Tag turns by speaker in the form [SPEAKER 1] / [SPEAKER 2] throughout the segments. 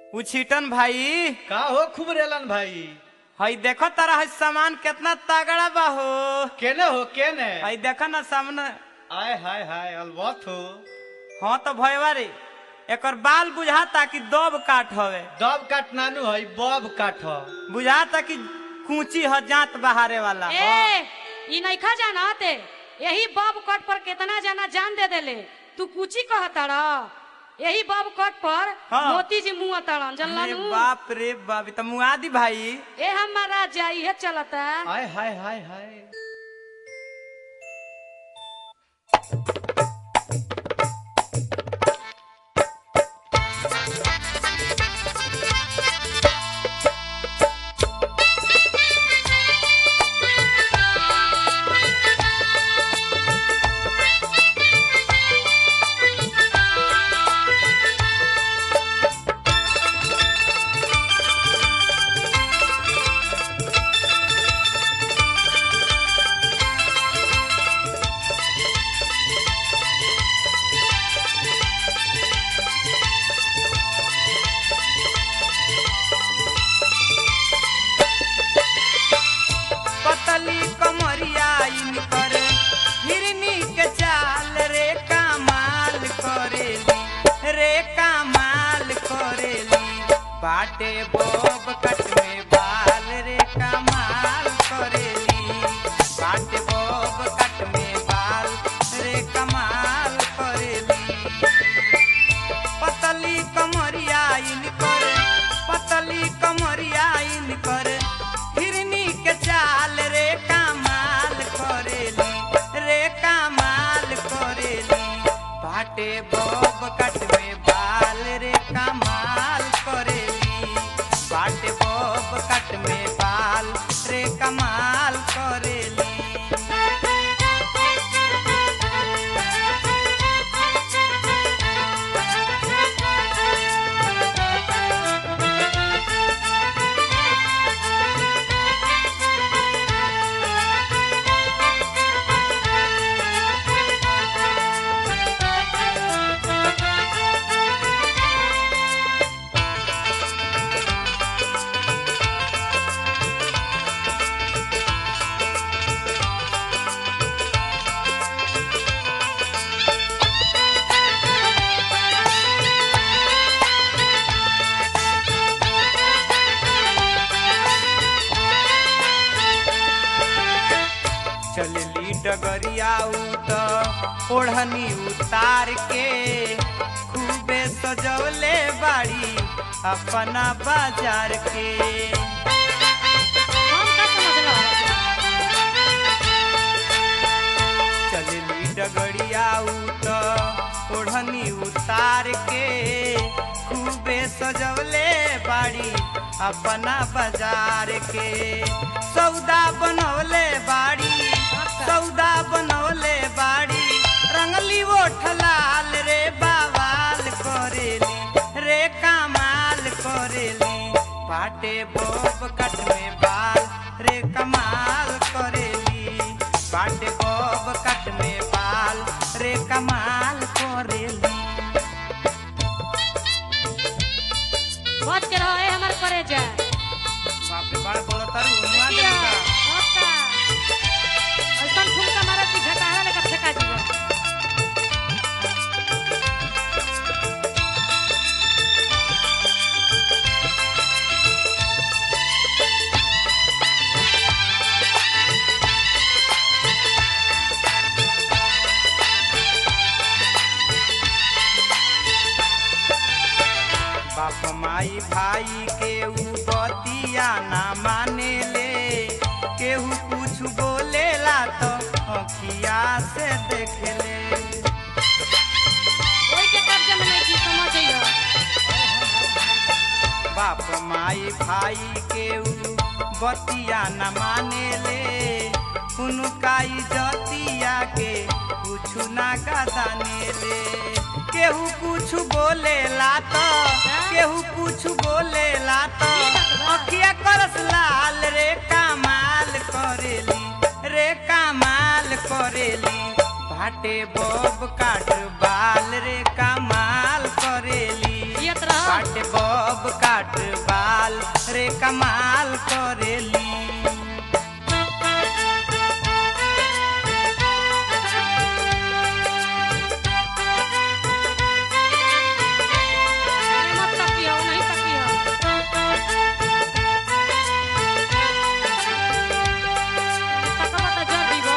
[SPEAKER 1] उछीटन भाई
[SPEAKER 2] का हो खूब रेलन भाई
[SPEAKER 1] हई देखो तारा हई सामान कितना तगड़ा बा हो
[SPEAKER 2] केने हो केने
[SPEAKER 1] हई देखो ना सामने
[SPEAKER 2] आय हाय हाय अलबत हो
[SPEAKER 1] हाँ तो भयवा रे एकर बाल बुझाता कि दब काट हवे
[SPEAKER 2] दब काट नानू है बब काट हो
[SPEAKER 1] बुझाता कि कूची ह जात बहारे वाला
[SPEAKER 3] ए ई नइखा जानते यही बब कट पर कितना जना जान दे देले तू कुची कहताड़ यही बब कट पर
[SPEAKER 1] हाँ।
[SPEAKER 3] मोती जी मुंह तड़न
[SPEAKER 1] अरे
[SPEAKER 3] जनलनु
[SPEAKER 1] बाप रे बाप ई त मुआदी भाई
[SPEAKER 3] ए हमारा जाई है चलता
[SPEAKER 2] आय हाय हाय हाय
[SPEAKER 1] पतली कमरिया इनकर हिरनी के चाल रे कमाल करेली रे कमाल करेली बाटे बोब कट में बाल रे कमाल करेली बाटे बोब कट में बाल रे कमाल करेली पतली कमरिया इनकर पतली कमरिया इनकर हिरनी के चाल रे कमाल करेली रे कमाल करेली बाटे बब कट में बाल रे कमाल करेली बाटे बब कट में बाल रे कमाल करेली चलली डगरिया उत ओढ़नी उतार के खूबे सजवले बाड़ी अपना बाजार के
[SPEAKER 3] हम का समझल
[SPEAKER 1] चलली डगरिया उत ओढ़नी उतार के खूबे सजवले बाड़ी अपना बाजार के सौदा बनवले बाड़ी सौदा बनवले बाड़ी रंगली ओठ लाल रे बावाल करेली रे कमाल करेली पाटे बोब कट में बाल रे कमाल करेली पाटे बोब कट में बाल रे कमाल करेली
[SPEAKER 3] बच के रहो ए हमर करे जा
[SPEAKER 1] बाप रे बड़ बोलो तारू मुआ
[SPEAKER 3] किया
[SPEAKER 1] देबू का
[SPEAKER 3] ओका ऐसन ठुमका मारत कि झटाहा लेकर फेंका जीवन
[SPEAKER 1] बाप माई भाई के ऊ बतिया ना माने ले केहू कुछ बोलेला तो अखिया से देख ले
[SPEAKER 3] ओई के कब्जे में नहीं की समझ जइयो
[SPEAKER 1] बाप माई भाई के ऊ बतिया न माने ले उनका इजतिया के कुछ ना गदाने ले केहू कुछ बोलेला तो केहू कुछ बोलेला तो अखिया करस लाल रे कमाल करेली रे कमाल करेली भाटे बब काट बाल रे कमाल करेली
[SPEAKER 3] जियत रह
[SPEAKER 1] बाटे बब बब काट बाल रे कमाल करेली
[SPEAKER 3] अरे मत तकियो नहीं तकियो तकबा त जर दीबो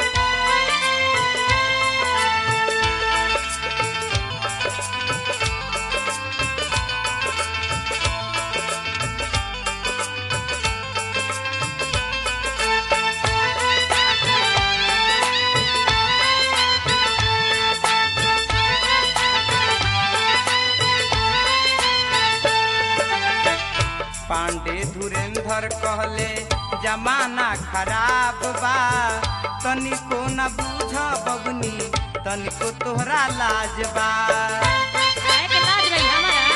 [SPEAKER 1] पांडे धुरेंधर कहले जमाना खराब बा तनिको न बूझ बबनी तनिको तोहरा लाज बा
[SPEAKER 3] काहे के लाज रही हमारा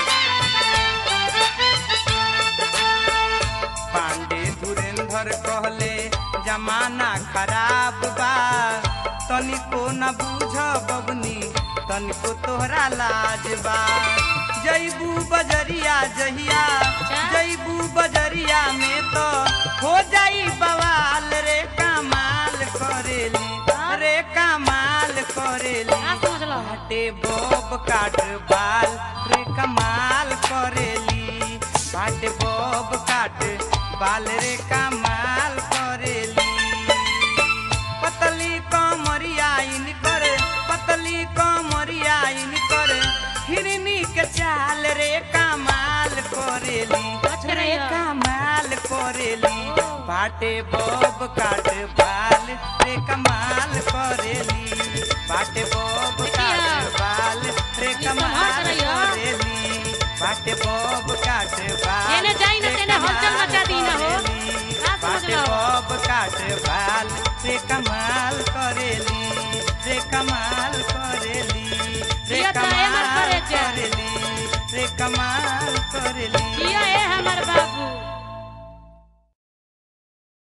[SPEAKER 1] पांडे धुरेंधर कहले जमाना खराब बा तनिको न बूझ बबनी तनिको तोहरा लाज बा जैबू बजरिया जहिया जैबू बजरिया में तो हो जाई बवाल रे कमाल करेली रे कमाल करेली
[SPEAKER 3] का समझलो
[SPEAKER 1] बाटे बब काट बाल रे कमाल करेली बाटे बब काट बाल रे कमाल करेली पतली कमरिया इनकर पतली कमरिया इनकर हिरनी के चाल रे कमाल करेली
[SPEAKER 3] अच्छा
[SPEAKER 1] रे
[SPEAKER 3] रहिया।
[SPEAKER 1] कमाल करेली
[SPEAKER 3] ओ।
[SPEAKER 1] बाटे बब काट बाल रे कमाल करेली बाटे बब काट
[SPEAKER 3] देखिया।
[SPEAKER 1] बाल रे
[SPEAKER 3] ई
[SPEAKER 1] कमाल
[SPEAKER 3] संभाल के रहिया।
[SPEAKER 1] करेली बाटे बब काट बाल
[SPEAKER 3] जेने जाई न
[SPEAKER 1] रे
[SPEAKER 3] तेने हलचल
[SPEAKER 1] कमाल
[SPEAKER 3] मचा दी न हो।
[SPEAKER 1] करेली।
[SPEAKER 3] का समझ
[SPEAKER 1] बाटे
[SPEAKER 3] लो?
[SPEAKER 1] बब काट बाल रे कमाल करेली रे कमाल करेली रे
[SPEAKER 3] जिया तो है मर
[SPEAKER 1] कमाल
[SPEAKER 3] करे जा।
[SPEAKER 1] करेली रे कमाल करेली
[SPEAKER 3] जिया ए हमर बाबू